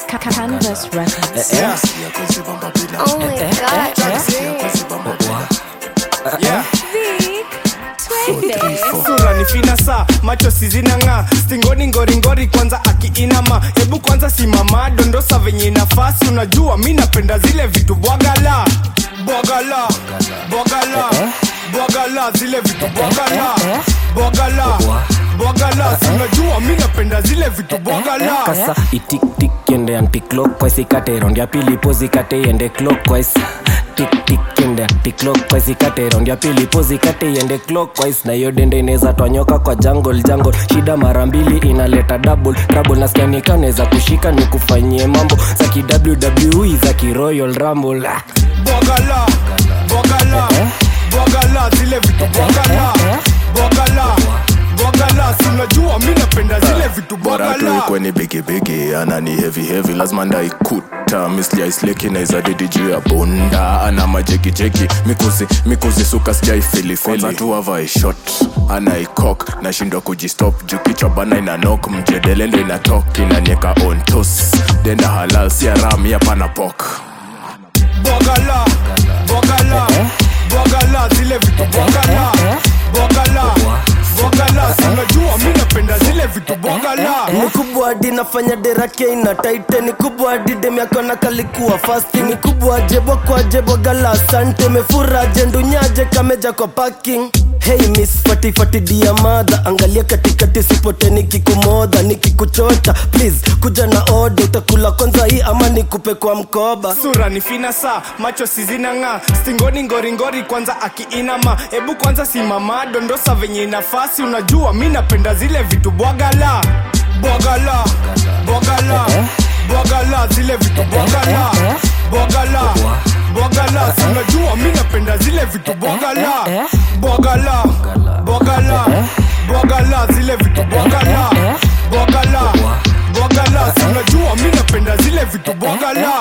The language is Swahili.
Canvas Records. Yeah. Oh my god. Yeah. Twende. sura ni finasa macho sizinang'aa stingoni ngoringori kwanza akiinama hebu kwanza simama dondosa venye inafasi unajua mi napenda zile vitu bwagala bwagala bwagala bwagala zile vitu bwagala bwagala bwagala si unajua mi napenda zile vitu bwagala kasa itiktik ende anticlockwise ikate round ya pili pozi ikate iende clockwise tiktik ende anticlockwise ikate round ya pili pozi ikate iende clockwise na hiyo dende inaweza twanyoka kwa jungle jungle shida mara mbili inaleta double trouble nasikia nikaneza kushika ni kufanyie mambo za ki wwe za ki royal rumble ah. bwagala bwagala bwagala zile vitu bwagala bwagala bwagala si unajua mi napenda zile vitu bora tu bwagala ikweni bigibigi ana ni heavy heavy lazima ndaikuta misli aisleki naiza didi juu ya bunda ana majekijeki mikuzi mikuzi suka sijaifilifili tu avai shot anaikok nashindwa kujistop juu kichwa bana ina nok mjedele ndo inatok inanieka on tos denda halal siarami hapana pok bwagala bwagala bwagala zile vitu bwagala bwagala bwagala si unajua mi napenda zile vitu bwagala ni kubwa hadi nafanya derake ina taite ni kubwa hadi demiakona kalikuwa fasti ni kubwa jebo kwa jebo gala asante mefura jendunyaje kameja kwa parking Hey miss fati fati dia madha angalia katikati sipote nikikumodha nikikuchota please kuja na ode utakula kwanza hii ama nikupe kwa mkoba sura ni finasa macho sizinang'aa stingoni ngoringori kwanza akiinama hebu kwanza simama dondosa venye inafasi unajua mi napenda zile vitu bwagala bwagala bwagala bwagala zile vitu bwagala bwagala bwagala si unajua mi napenda zile vitu bwagala bwagala bwagala bwagala zile vitu bwagala bwagala bwagala si unajua mi napenda zile vitu bwagala